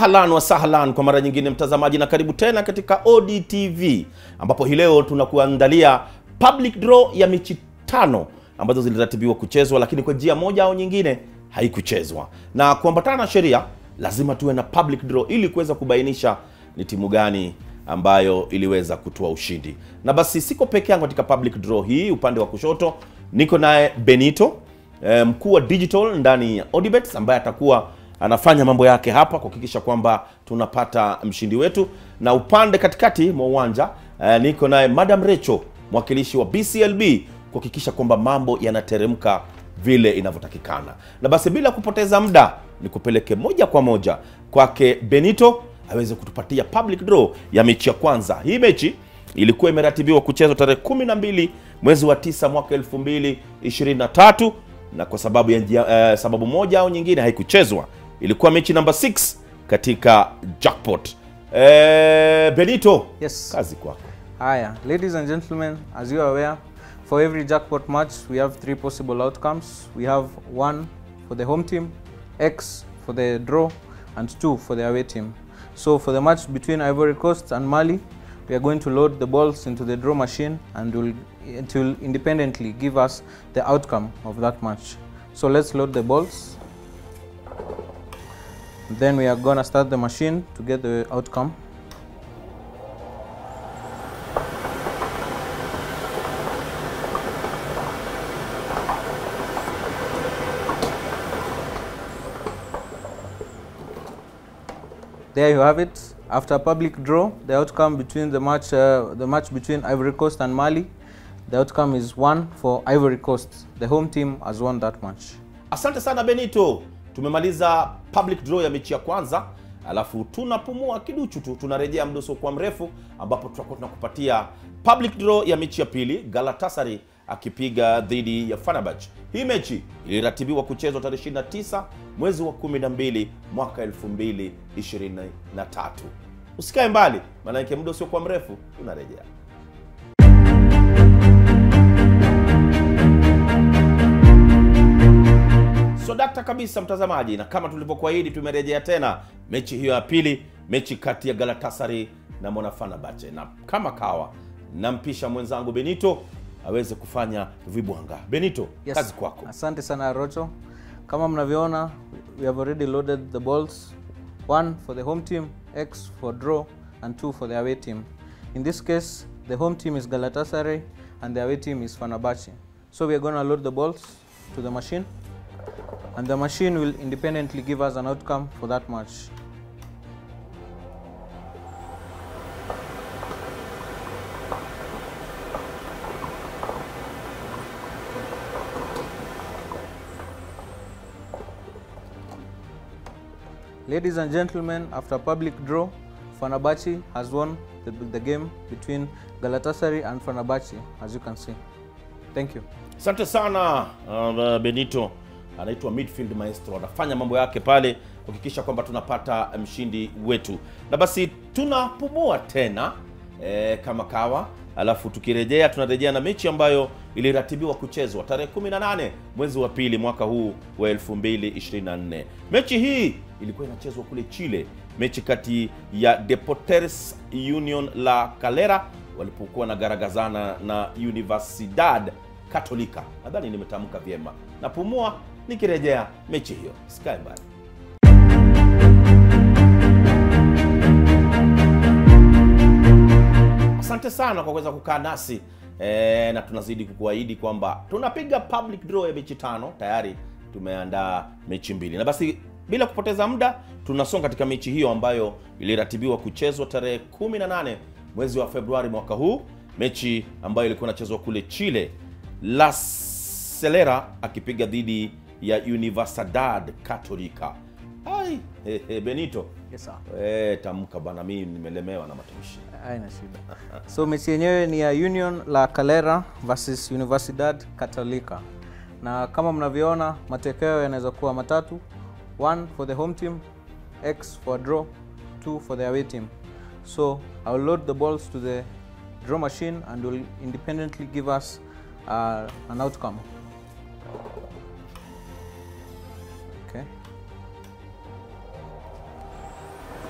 Ahlan wa sahlan kwa mara nyingine mtazamaji, na karibu tena katika ODTV ambapo hii leo tunakuandalia public draw ya mechi tano ambazo ziliratibiwa kuchezwa, lakini kwa njia moja au nyingine haikuchezwa. Na kuambatana na sheria, lazima tuwe na public draw ili kuweza kubainisha ni timu gani ambayo iliweza kutoa ushindi. Na basi siko peke yangu katika public draw hii. Upande wa kushoto niko naye Benito eh, mkuu wa digital ndani ya Odibet ambaye atakuwa anafanya mambo yake hapa kuhakikisha kwamba tunapata mshindi wetu, na upande katikati mwa uwanja eh, niko naye Madam Recho mwakilishi wa BCLB kuhakikisha kwamba mambo yanateremka vile inavyotakikana. Na basi bila kupoteza muda, nikupeleke moja kwa moja kwake Benito aweze kutupatia public draw ya mechi ya kwanza. Hii mechi ilikuwa imeratibiwa kuchezwa tarehe 12 mwezi wa 9 mwaka 2023 na kwa sababu ya njia- eh, sababu moja au nyingine haikuchezwa. Ilikuwa mechi namba 6 katika jackpot. Eh, Benito, Yes. kazi kwako. Haya, ladies and gentlemen, as you are aware, for every jackpot match, we have three possible outcomes. We have one for the home team, X for the draw, and two for the away team. So for the match between Ivory Coast and Mali, we are going to load the balls into the draw machine and will, it will independently give us the outcome of that match. So let's load the balls. Then we are gonna start the machine to get the outcome. There you have it. After public draw, the outcome between the match, uh, the match between Ivory Coast and Mali, the outcome is one for Ivory Coast. The home team has won that match. Asante sana Benito, tumemaliza public draw ya mechi ya kwanza, alafu tunapumua kiduchu tu, tunarejea mdoso kwa mrefu, ambapo tutakuwa tunakupatia public draw ya mechi ya pili, Galatasaray akipiga dhidi ya Fenerbahce. Hii mechi iliratibiwa kuchezwa tarehe 29 mwezi wa 12 mwaka 2023. Usikae mbali, maanake muda usiokuwa mrefu tunarejea. So dakta kabisa mtazamaji, na kama tulivyokuahidi, tumerejea tena mechi hiyo ya pili, mechi kati ya Galatasaray na Mona Fenerbahce, na kama kawa nampisha mwenzangu Benito aweze kufanya vibwanga. Benito, Yes. kazi kwako. Asante sana Rocho. Kama mnavyoona, we have already loaded the balls. One for the home team, X for draw, and two for the away team. In this case, the home team is Galatasaray and the away team is Fenerbahce. So we are going to load the balls to the machine and the machine will independently give us an outcome for that match. Ladies and gentlemen, after public draw, Fenerbahce has won the, the game between Galatasaray and Fenerbahce, as you can see. Thank you. Asante sana uh, Benito anaitwa midfield maestro, anafanya mambo yake pale kuhakikisha kwamba tunapata mshindi wetu, na basi tunapumua tena e, kama kawa, alafu tukirejea tunarejea na mechi ambayo iliratibiwa kuchezwa tarehe 18 mwezi wa pili mwaka huu wa 2024. Mechi hii ilikuwa inachezwa kule Chile, mechi kati ya Deportes Union La Calera walipokuwa na garagazana na Universidad Katolika. Nadhani nimetamka vyema. Napumua nikirejea mechi hiyo. Sikae mbali. Asante sana kwa kuweza kukaa nasi e, na tunazidi kukuahidi kwamba tunapiga public draw ya mechi tano. Tayari tumeandaa mechi mbili, na basi bila kupoteza muda tunasonga katika mechi hiyo ambayo iliratibiwa kuchezwa tarehe 18 mwezi wa Februari mwaka huu, mechi ambayo ilikuwa inachezwa kule Chile, La Celera akipiga dhidi ya Universidad Católica. Ai, he, he, Benito Yes, sir. e, tamka bana, mimi nimelemewa na matamshi. Haina shida. So mechi yenyewe ni ya Union La Calera versus Universidad Católica, na kama mnavyoona matokeo yanaweza kuwa matatu: one for the home team, X for draw, two for the away team. So I will load the balls to the draw machine and will independently give us uh, an outcome. Okay.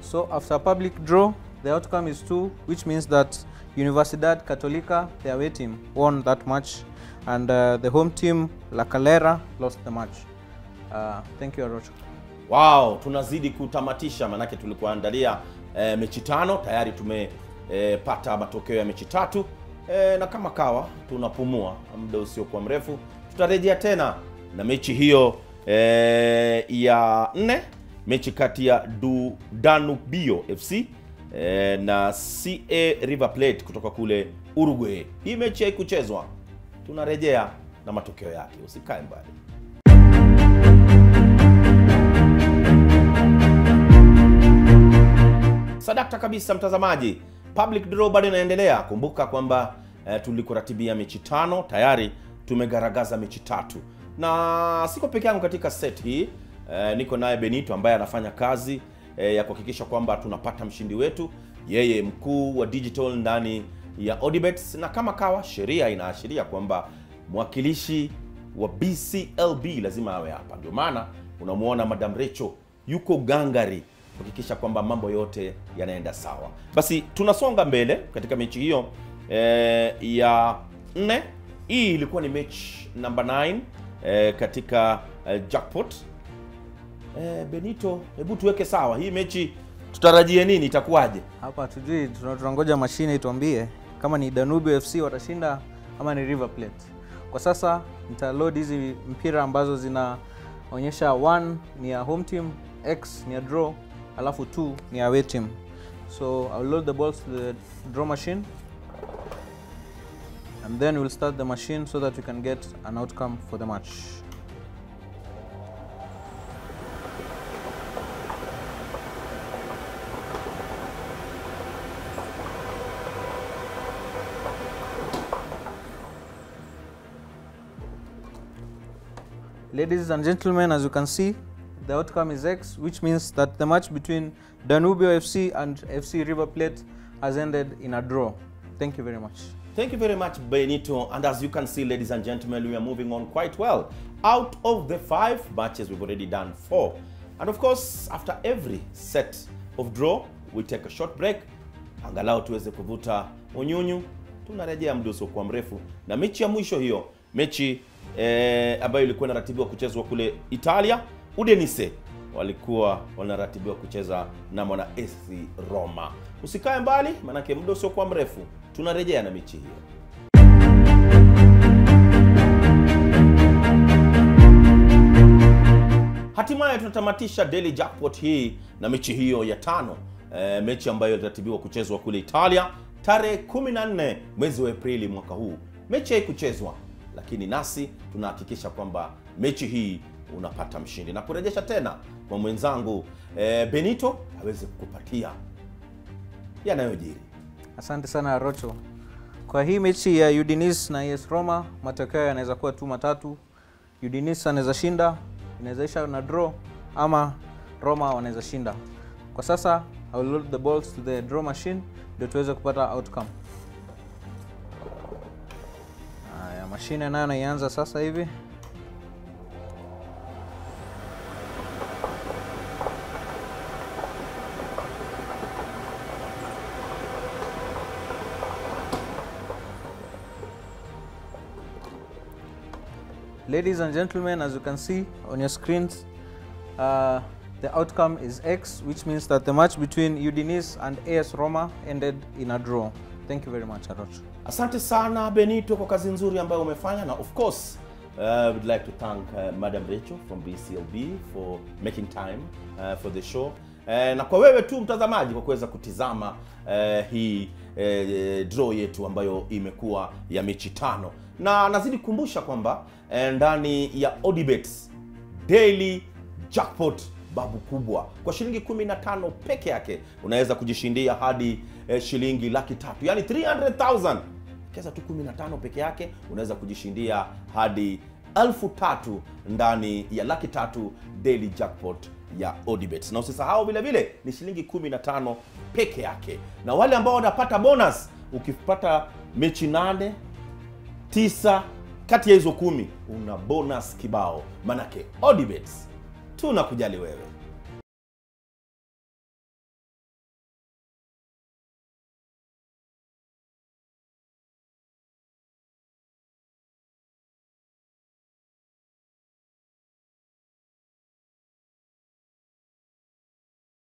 So after public draw, the outcome is 2, which means that Universidad Católica, the away team, won that match, and uh, the home team, La Calera, lost the match. Uh, thank you, Arocho. Wow, tunazidi kutamatisha, manake tulikuandalia e, mechi tano tayari tumepata matokeo ya mechi tatu e, na kama kawa tunapumua muda usiokuwa mrefu, tutarejea tena na mechi hiyo e, ya nne, mechi kati ya du Danubio FC e, na CA River Plate kutoka kule Uruguay. Hii mechi haikuchezwa, tunarejea na matokeo yake, usikae mbali. Sadakta kabisa mtazamaji, public draw bado inaendelea. Kumbuka kwamba eh, tulikuratibia mechi tano, tayari tumegaragaza mechi tatu, na siko peke yangu katika set hii eh, niko naye Benito ambaye anafanya kazi eh, ya kuhakikisha kwamba tunapata mshindi wetu, yeye mkuu wa digital ndani ya Odibets, na kama kawa sheria inaashiria kwamba mwakilishi wa BCLB lazima awe hapa. Ndio maana unamwona Madam Recho yuko gangari kuhakikisha kwamba mambo yote yanaenda sawa. Basi tunasonga mbele katika mechi hiyo eh, ya nne. Hii ilikuwa ni mechi namba 9 eh, katika eh, jackpot. Eh, Benito, hebu tuweke sawa hii mechi, tutarajie nini? Itakuwaje? Hapa hatujui, tuna- tunangoja mashine ituambie kama ni Danube FC watashinda ama ni River Plate. Kwa sasa nitaload hizi mpira ambazo zinaonyesha 1 ni ya home team, X ni ya draw, alafu 2 ni ya away team. So I'll load the balls to the draw machine and then we'll start the machine so that we can get an outcome for the match. Ladies and gentlemen, as you can see, the outcome is X, which means that the match between Danubio FC and FC River Plate has ended in a draw. Thank you very much. Thank you very much, Benito. And as you can see, ladies and gentlemen, we are moving on quite well. Out of the five matches, we've already done four. And of course, after every set of draw, we take a short break. Angalau tuweze kuvuta unyunyu. Tunarejea muda usiokuwa mrefu na mechi ya mwisho hiyo, mechi eh, ambayo ilikuwa inaratibiwa kuchezwa kule Italia. Udinese walikuwa wanaratibiwa kucheza na mwana AC Roma. Usikae mbali, manake muda usiokuwa mrefu tunarejea na mechi hiyo. Hatimaye tunatamatisha daily jackpot hii na mechi hiyo ya tano, e, mechi ambayo iliratibiwa kuchezwa kule Italia tarehe 14 mwezi wa Aprili mwaka huu. Mechi haikuchezwa, lakini nasi tunahakikisha kwamba mechi hii unapata mshindi na kurejesha tena kwa mwenzangu e, Benito aweze kukupatia yanayojiri. Asante sana Rocho. Kwa hii mechi ya Udinese na AS Roma, matokeo yanaweza kuwa tu matatu. Udinese anaweza shinda, inaweza isha na draw ama Roma wanaweza shinda. Kwa sasa I will load the balls to the draw machine ndio tuweze kupata outcome. Haya, mashine nayo naianza sasa hivi. Ladies and gentlemen, as you can see on your screens, uh, the outcome is X, which means that the match between Udinese and AS Roma ended in a draw. Thank you very much, Arocho. Asante sana Benito kwa kazi nzuri ambayo umefanya, na of course uh, I would like to thank uh, Madam Rachel from BCLB for making time uh, for the show uh, na kwa wewe tu mtazamaji kwa kuweza kutizama uh, hii uh, draw yetu ambayo imekuwa ya mechi tano, na nazidi kukumbusha kwamba uh, ndani ya Odibets daily jackpot babu kubwa kwa shilingi 15 peke yake unaweza kujishindia hadi eh, shilingi laki tatu yani 300000 kesa tu 15 peke yake unaweza kujishindia hadi elfu tatu ndani ya laki tatu daily jackpot ya Odibet. Na usisahau vile vile ni shilingi 15 peke yake, na wale ambao wanapata bonus, ukipata mechi nane tisa kati ya hizo kumi una bonus kibao, manake Odibet tunakujali wewe.